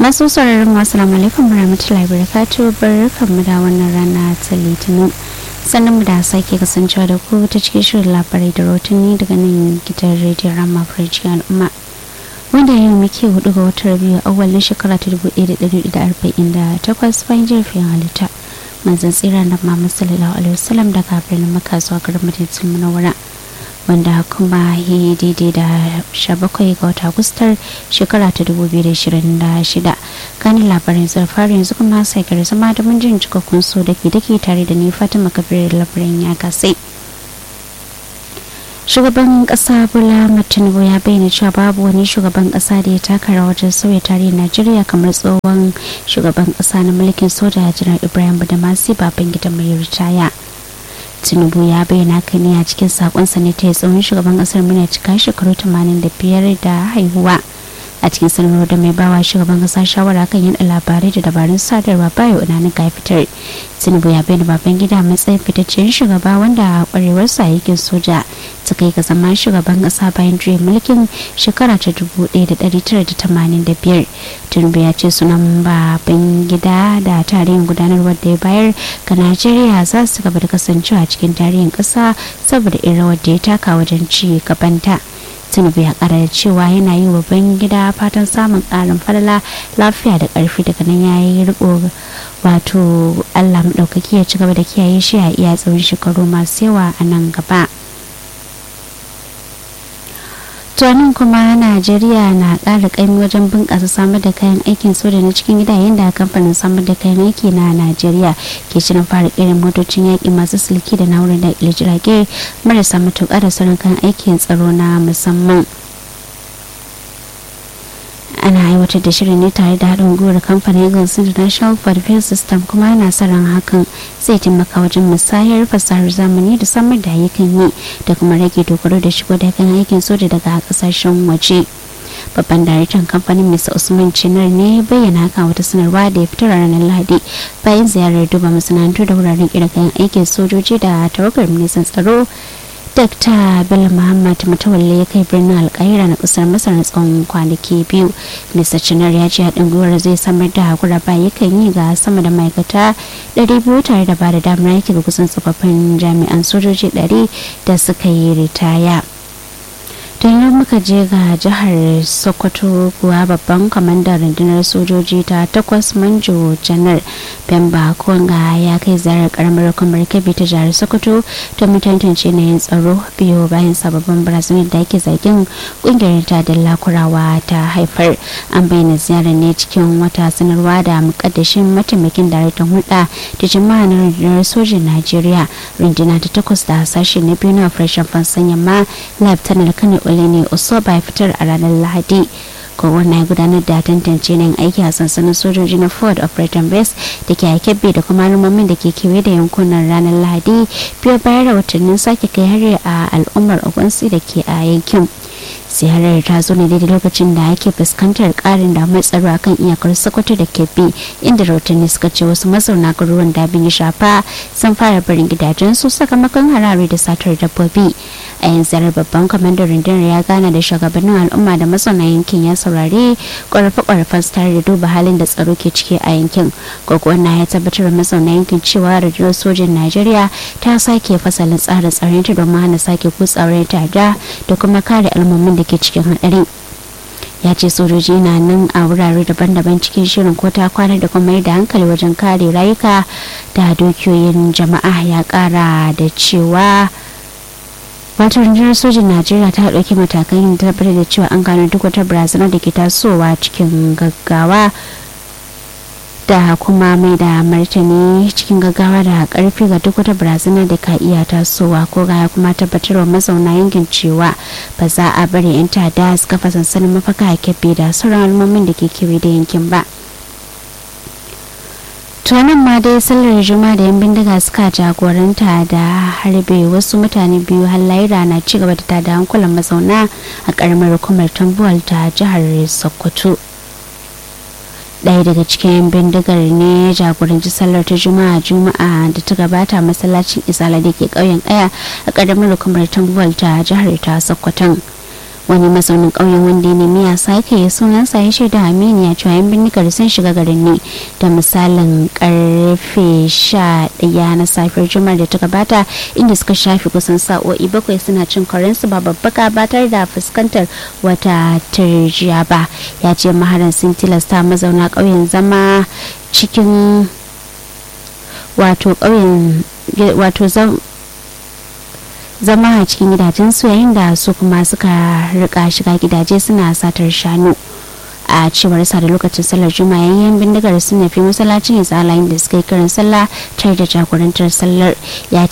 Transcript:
masu sauraron wasu alaikum warahmatullahi wabarakatuh barkanmu da wannan rana ta litinin sannan mu da sake kasancewa da ku ta cikin shirin labarai da rotuni daga nan gidan rediyon rama farji al'umma wanda yau muke hudu ga watan biyu a awalin shekara ta dubu ɗaya da ɗari da arba'in da takwas bayan jirfin halitta manzan tsira na mamman sallallahu alaihi wasallam daga birnin maka zuwa garin madinatul munawwara wanda kuma ya daidai da 17 ga wata agustar shekara ta 2026 kanin labarin zarfar yanzu kuma sai gari zama da mun jin cikakkun so da ke dake tare da ni fatima kabir labarin ya kasai shugaban kasa bola tinubu ya bayyana cewa babu wani shugaban kasa da ya taka rawar wajen sauya tarihin najeriya kamar tsohon shugaban kasa na mulkin soja janar ibrahim badamasi baban gidan mai ritaya tinubu ya bayyana haka ne a cikin sakonsa ne ta tsohon shugaban kasar muna cika shekaru 85 da haihuwa a cikin sanarwar da mai bawa shugaban kasa shawara kan yada labarai da dabarun sadarwa bayo unanin ga fitar tinubu ya bayyana baban gida matsayin fitaccen shugaba wanda a kwarewarsa yakin soja ta kai ga zama shugaban kasa bayan juyin mulkin shekara ta 1985 tinubu ya ce sunan baban gida da tarihin gudanarwar da ya bayar ga najeriya za su gaba da kasancewa cikin tarihin kasa saboda irin rawar da ya taka wajen ci gabanta tinubu ya kara da cewa yana yi wa gida fatan samun karin falala lafiya da karfi daga nan ya yi riko wato allah maɗaukaki ya ci gaba da kiyaye shi a iya tsawon shekaru masu yawa a nan gaba tuwanin kuma najeriya na ƙara ƙaimi wajen bunƙasa samar da kayan aikin soja na cikin gida yayin da kamfanin samar da kayan aiki na najeriya ke shirin fara irin motocin yaƙi masu silki da na'urar da jirage marasa matuƙa da sauran kayan aikin tsaro na musamman ana aiwatar da shirin ne tare da haɗin gwiwar kamfanin eagles international for defense system kuma yana sa ran hakan zai taimaka wajen musayar fasahar zamani da samar da ayyukan yi da kuma rage dogaro da shigo da kan aikin soja daga kasashen waje babban daraktan kamfanin mr usman cinar ne bayyana haka wata sanarwa da ya fitar ranar lahadi bayan ziyarar duba masana'antu da wuraren kayan aikin sojoji da tawagar ministan tsaro Dr. Bello Muhammad Matawalle ya kai birnin Alkaira na kasar Masar na tsawon kwanaki biyu. Mr. Chinar ya ce haɗin gwiwar zai samar da hakura ba yakan yi ga sama da ma'aikata 200 tare da ba da damar yake ga kusan tsofaffin jami'an sojoji 100 da suka yi ritaya. ta yi muka je ga jihar sokoto kuwa babban kwamandan rundunar sojoji ta takwas manjo janar bemba konga ya kai ziyarar karamar kamar kebbi ta jihar sokoto domin tantance yanayin tsaro biyu bayan sababbin barazanar da ake zargin kungiyar ta da lakurawa ta haifar an bayyana ziyarar ne cikin wata sanarwa da mukaddashin mataimakin daraktan hulɗa da jama'a na rundunar sojin najeriya runduna ta takwas da sashe na biyu na operation fansan yamma lieutenant kano ne osoba ya fitar a ranar lahadi kowanne ya gudanar da tantance nan aiki a sansanin sojoji na ford operating base da ke haikebbe da kuma al'ummomin da ke kewaye da yankunan ranar lahadi biyo bayan rahotannin sake kai hari a al'ummar ogunsi da ke a yankin ziyarar ta zo ne daidai lokacin da ake fuskantar karin damar tsaro akan iyakar sokoto da kebbi inda rahotanni suka ce wasu mazauna garuruwan da abin ya shafa sun fara barin gidajensu sakamakon harare da satar dabbobi a yin ziyarar babban kwamandan rundunar ya gana da shugabannin al'umma da mazauna yankin ya saurari ƙwarfe-ƙwarfen su tare da duba halin da tsaro ke ciki a yankin gwagwana ya tabbatar da mazauna yankin cewa rundunar sojin najeriya ta sake fasalin tsarin tsaron ta domin hana sake kutsawar ta'adda da kuma kare al'ummomin da ke cikin haɗari ya ce sojoji na nan a wurare daban-daban cikin shirin ko ta kwana da kuma da hankali wajen kare rayuka da dukiyoyin jama'a ya kara da cewa wata rundunar sojin najeriya ta ɗauki matakan yin tabbatar da cewa an gano duk wata barazana da ke tasowa cikin gaggawa da kuma mai da martani cikin gaggawa da karfi ga duk wata barazana da ka iya tasowa ko ga kuma tabbatarwa mazauna yankin cewa ba za a bari 'yan tada su kafa sansanin mafaka a kebbi da sauran al'ummomin da ke kewaye da yankin ba tuwanin ma dai sallar juma'a da yan bindiga suka jagoranta da harbe wasu mutane biyu halaira na ci gaba da tada hankulan mazauna a karamar hukumar tambuwal ta jihar sokoto ɗaya daga cikin bindigar ne ya jagoranci sallar ta juma'a juma'a da ta gabata masallacin isala da ke ƙauyen ƙaya a ƙaramar hukumar tambuwal ta jihar ta sokoton wani mazaunin ƙauyen wanda ya nemi ya sake sunansa ya shaida aminiya cewa yan bindigar sun shiga garin ne da misalin karfe sha ɗaya na safiyar juma'ar da ta gabata inda suka shafi kusan sa'o'i bakwai suna cin karensu ba babbaka ba tare da fuskantar wata turjiya ba ya ce maharan sun tilasta mazauna ƙauyen zama cikin wato ƙauyen wato zama a cikin gidajen su yayin da su kuma suka rika shiga gidaje suna satar shanu a cewar sa da lokacin sallar juma'a yayin bindigar sun nufi masallacin ya tsala da suka yi kiran sallah tare da jagorantar sallar ya